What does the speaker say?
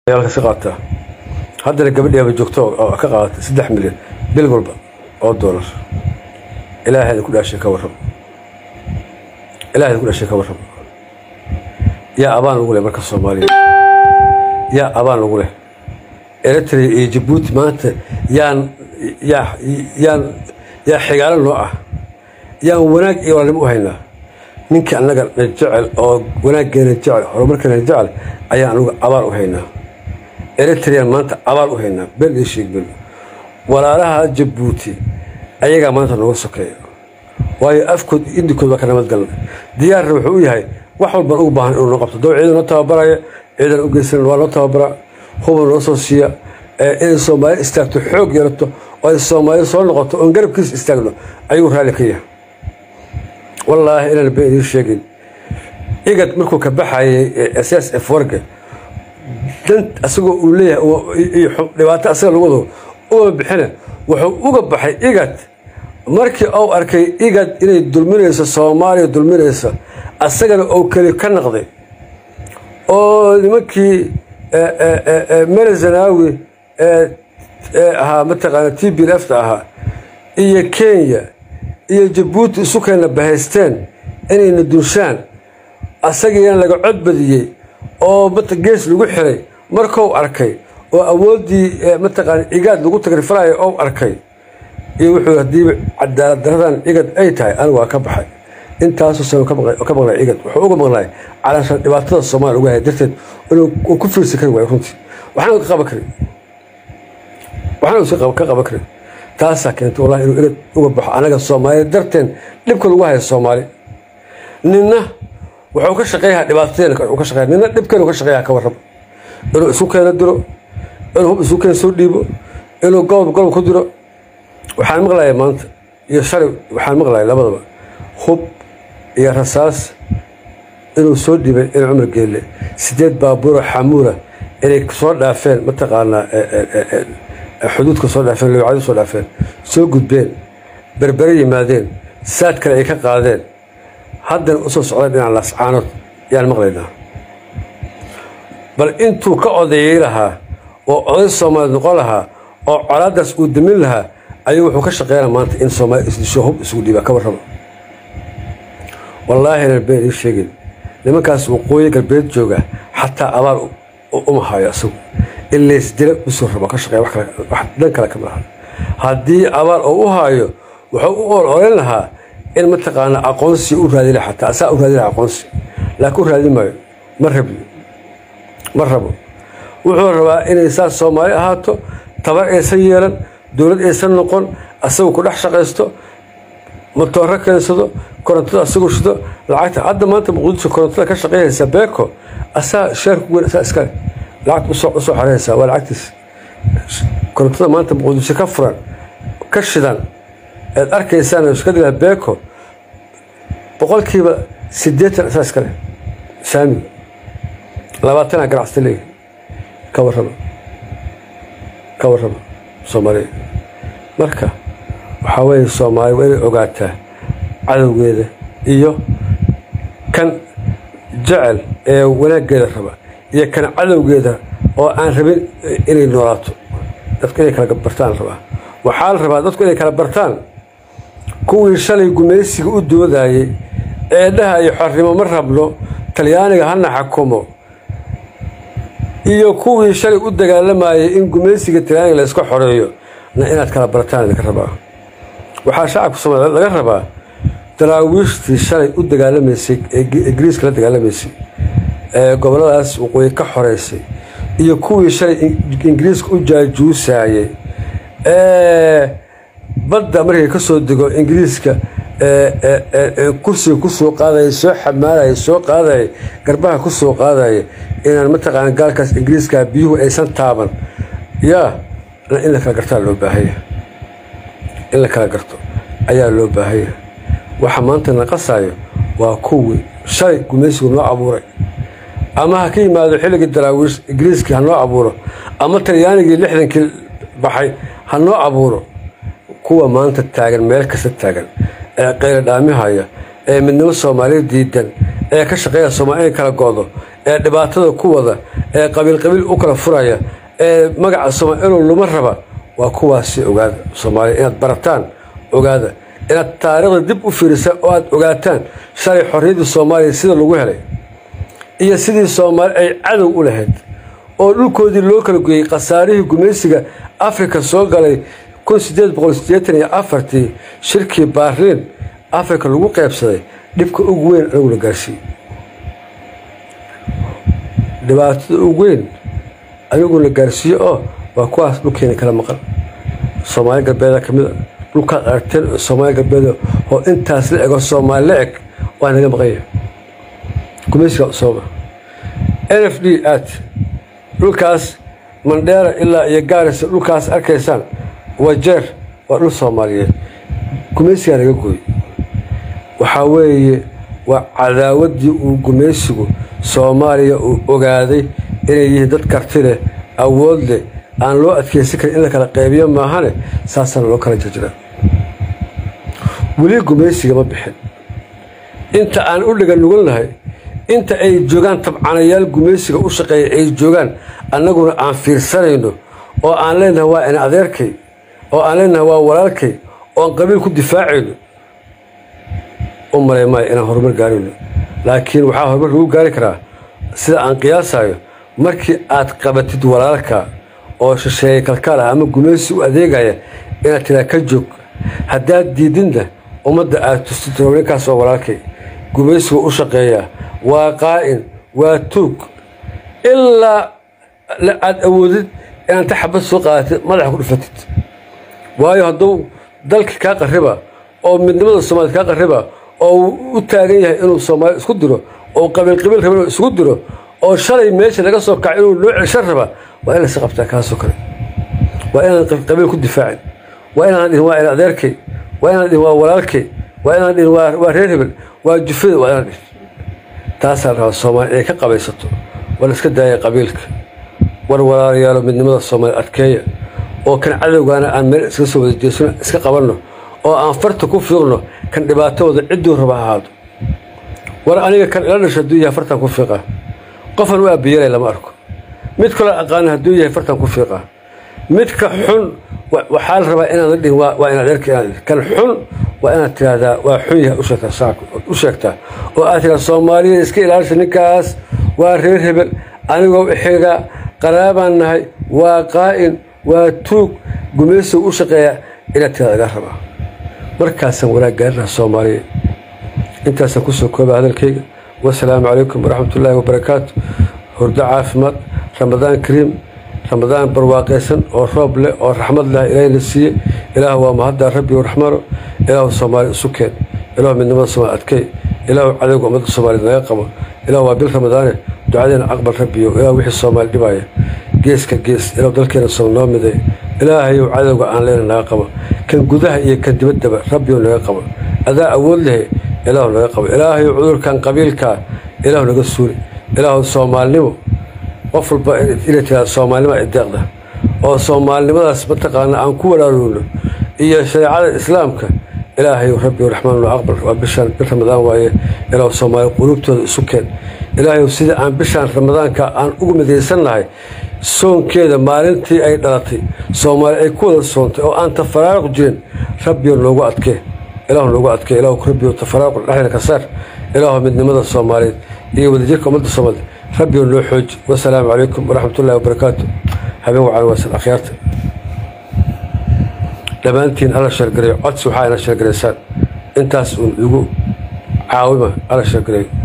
ka qaataa haddana gabadhiaba joogto oo ka qaadata saddex milyan bil walba oo doolar ilaahayda ku dhaashay ka warrab ilaahayda ku dhaashay ka warrab yaa abaan lagu leh marka soomaaliya yaa abaan lagu leh eritrea iyo jabuuti maanta yaan yaa yaan yaa xigaalo noo ah yaan wanaag iyo walaalnimo u haynaa ninkii annaga na jecel oo wanaaggeena jecel horumarkeena jecel ayaan anugu abaan u haynaa eritrean maanta abaal u haynaa bel iyo sheegbel walaalaha jabuuti ayagaa maanta nooga sokeeya waayo afkood indikood baa ka nabadgalna diyaarna wuxuu u yahay wax walbaan ugu baahan inuu noo qabto doo ciidan noo tababaraya ciidan u geysan waa noo tababara huban noo soo siiya inay soomaali istaagto xoog yeelato oo ay soomaali soo noqoto oon garabkiisa istaagno ayuu raalli ka yahay wallaahi inaan been idiin sheegin igad markuu ka baxayay ss f warga dan asagoo uu leeyahay dhibaato asaga lagu wado uma bixina wuxuu uga baxay igad markii uu arkay igad inay dulminayso soomaaliya dulminaysa asagana uu keli ka naqday oo nimankii mele zanaawi ee ahaa mataqaana t b lfta ahaa iyo kenya iyo jabuuti isu keenna bahaysteen inayna dunshaan asagiina laga codbadiyey oo gees lagu xiray markou arkay oo awooddii mataqaana igaad lagu tagrifalayo ou arkay iyo wuxuu haddiiba cadaalad daradan igad ay tahay anigu waa ka baxay intaasoo sano ka maqlay igad wuxuu uga maqlay calaashan dhibaatada soomaaliya uga haya darteed inuu ku fiirsi kari waayo runtii waxaana ka qaban karin waxaana ka qaban karin taasaa keentay wallahi inuu igad uga baxo anaga soomaaliya darteen dhibka lagu haya soomaali ninna wuxuu ka shaqeeyaha dhibaatadeena ka shaqeeya nina dhibkeenu ka shaqeeyaha ka warraba inuu isu keena diro inuu hub isu keen soo dhiibo inuu gobol gobol ku diro waxaan maqlaya maanta iyo shalay waxaan maqlaya labadaba hub iyo rasaas inuu soo dhiibay in cumar geelle sideed baabuuro xamuula inay soo dhaafeen mataqaanaa xuduudka soo dhaafeen lowcado soo dhaafeen soo gudbeen berbere yimaadeen saad kale ay ka qaadeen haddana usoo socdeen dhinaca laascaanood yaan maqlaynaa bal intuu ka odeeyey lahaa oo oday soomaaliyeed noqon lahaa oo colaadaas uu damin lahaa ayuu wuxuu ka shaqeynaa maanta in soomaaliya isdisho hub isugu dhiibaa ka warraba wallaahi inan been ii sheegin nimankaas waqooyi galbeed jooga xataa abaal uma hayo isagu in laysdila usoo rabo ka shaqeeya wax dhan kale kama laha haddii abaal oo u haayo wuxuu u ololen lahaa in mataqaana aqoonsi u raadi laha xataa asaa u raadi laha aqoonsi laakiin u raadi maayo ma rabi ma rabo wuxuu rabaa inay saas soomaali ahaato tabar aysan yeelan dowlad aysan noqon asagu ku dhex shaqaysto matooro keensado korontada asagu shido lacagta hadda maanta muqdisho korontada ka shaqeynaysa beeko asaa sheerku weyn asaa iskale lacagta usoo usoo xoreysaa waa lacagtiis korontada maanta muqdisho ka furan ka shidan eed arkaysaan iskadilah beeko boqolkiiba siddeetan asaa iskale saamiga labaatana ganacsata leeyahy ka warraba ka warraba soomaaliya marka waxaa weeye soomaaliya waa inay ogaataa cadowgeeda iyo kan jecel ee wanaaggeeda raba iyo kan cadowgeeda oo aan rabin inay noolaato dadku inay kala bartaan rabaa waxaa la rabaa dadku inay kala bartaan kuwii shalay gumaysiga u doodayey eedhaha iyo xornimo ma rabno talyaaniga hana xakumo iyo kuwii shalay u dagaalamayay in gumaysiga talyaaniga la iska xoreeyo na inaad kala bartaan idinka rabaa waxaa shacabka soomaliya laga rabaa daraawiishtii shalay u dagaalamaysay ee ingiriiska la dagaalamaysay ee gobolladaas waqooyi ka xoreysay iyo kuwii shalay ingiriiska u jaajuusayey ee badda markay ka soo dego ingiriiska kursiga ku soo qaadaya soo xamaalaya soo qaadaya garbaha ku soo qaadaya inaan mataqaana gaalkaas ingiriiska biyuhu aysan taaban yaa in la kala gartaa loo baahanya in la kala garto ayaa loo baahanya waxa maanta la qasaayo waa kuwii shalay gumaysigu noo abuuray ama ha ka yimaado xilligii daraawiish ingiriiskii ha noo abuuro ama talyaanigii lixdankii baxay ha noo abuuro kuwa maanta taagan meel kasta taagan ee qayla dhaamihaya ee midnimo soomaaliya diidan ee ka shaqeeya soomaaliya in kala go'do ee dhibaatada ku wada ee qabiil qabiil u kala furaya ee magaca soomaaliya inuu luma raba waa kuwaasi ogaada soomaaliya inaad barataan ogaada inaad taariikhda dib u fiirisaan oo aad ogaataan shalay xorriyaddii soomaaliya sida lagu helay iyo sidii soomaali ay cadow u lahayd oo dhulkoodii loo kala goyey khasaarihii gumaysiga afrika soo galay kun sideed boqol sideetan iyo afartii shirkii baarliin afrika lagu qaybsaday dhibka ugu weyn anaguna gaarsiiyey dhibaatada ugu weyn aniguna gaarsiiye oo waa kuwaas dhulkeena kala maqan soomaali galbeeda ka mid a dhulkaad aragteen oo soomaali galbeeda oo intaas la ego soomaali la eg waa naga maqanya gumaysiga usooba n f d aad dhulkaas mandheera ilaa iyo gaarisa dhulkaas arkaysaan wajeer waa dhul soomaaliyeed gumaysigaa naga gooy waxaa weeye waa cadaawaddii uu gumaysigu soomaaliya uu ogaaday inay yihiin dad karti leh awood leh aan loo adkeysan karin in la kala qaybiyo maahane saasaana loo kala jirjiraa weli gumaysiga ma bixin inta aan u dhiga nugannahay inta ay joogaan tabcanayaal gumaysiga u shaqeeya ay joogaan annaguna aan fiirsanayno oo aan leenahay waa ina adeerkay oo aan leenahay waa walaalkay oo aan qabiil ku difaacayno u malay maayo inaan horumar gaarayno laakiin waxaa horumar lagu gaari karaa sida aan qiyaasayo markii aad qabatid walaalka oo shisheeye kalkaal ah ama gumaysi u adeegaya inaad tiraa ka joog haddaad diidinna ummadda aad tustid ninkaas oo walaalkay gumaysigu u shaqeeyaa waa qaa'in waa tuug ilaa aad awoodid inaad ta xabad soo qaadatid madaxa ku dhufatid waayo hadduu dalka kaa qariba oo midnimada soomaaliyed kaa qariba oo uu u taagan yahay inuu soomaaliya isku diro oo qabiil qabiil raba inuu isugu diro oo shalay meesha laga soo kaco inuu loo celshan raba waa in laysa qabtaa kaasoo kale waa inaan qabiil ku difaacin waa inaan dhihin waa ina adeerkay waa inaan dhihin waa walaalkay waa inaan dhihin waa reer hebel waa jufada waa inaan dhihin taasaa rabaa soomaaliya inay ka qabaysato waa la iska daaya qabiilka war walaalayaalo midnimada soomaaliya adkeeya oo kan cadowgaana aan meel iska soo wada jeesano iska qabanno oo aan farta ku fiiqno kan dhibaatooda cidduu raba ahaado war aniga kan ila dhasho hadduu yahay fartan ku fiiqaa qofan u aabiyelay lama arko mid kaloo aqaana hadduu yahay fartan ku fiiqaa midka xun waxaa la rabaa inaan la dhihin waa inaad erka inaad kan xun waa inaad tiraahdaa waa xun yahay u sheegtaa oo aad tiraa soomaaliya iska ilaalisa ninkaas waa reer hebel anigoo ixiga qaraabaan nahay waa qaa'in waa tuug gumaysiga u shaqeeya inaad tiraada laga rabaa markaasaan wanaag gaarinaha soomaaliya intaasaan kusoo kooba hadalkayga wasalaamu calaykum waraxmat ullaahi wabarakaatu hurdo caafimaad ramadaan kariim ramadaan barwaaqaysan oo roob leh oo raxmad leh ilaahayna siiye ilaahu waa mahaddaa rabbi raxmano ilaahu soomaaliya isu keen ilaahu midnimada soomaali adkey ilaahu cadowga ummadda soomaaliyed naga qabo ilaahu waa bil ramadaane ducadeena aqbal rabbiyo ilaahu wixii soomaali dhibaya geeska gees ilaahu dalkeena soo noo miday ilaahayow cadowga aan leena naga qabo kan gudaha iyo kan dibaddaba rabbiyow naga qabo adaa awood lehe ilaahu naga qabo ilaahayow cudurkan qabiilkaa ilaahu naga suuli ilaahu soomaalinimo qof walba inay tiraada soomaalinima ideeqda oo soomaalinimadaas mataqaana aan ku walaaloowno iyo shareecada islaamka ilaahayow rabbi raxmaan aqbal waa bishaan bil ramadaan waaye ilaahu soomaali quluubtooda isu keen ilaahayow sida aan bishaan ramadaanka aan ugu midaysannahay soonkeeda maalintii ay dhalatay soomaali ay ku wada soontay oo aan tafaraaruq jirin rabbiyo noogu adkee ilaahu noogu adkee ilaahu rabbiyo tafaraaruq dhexdeena ka saar ilaahu midnimada soomaaliyeed iyo wadajirka ummadda soomaaliyeed rabbiyo noo xooji wasalaamu calaykum waraxmatullahi wabarakaatu habeen wacan waasan akhyaarta dhammaantiin alla sheergareeyo codsi waxaa ina sheergaraysaan intaas uun igu caawima alla sheergareeyo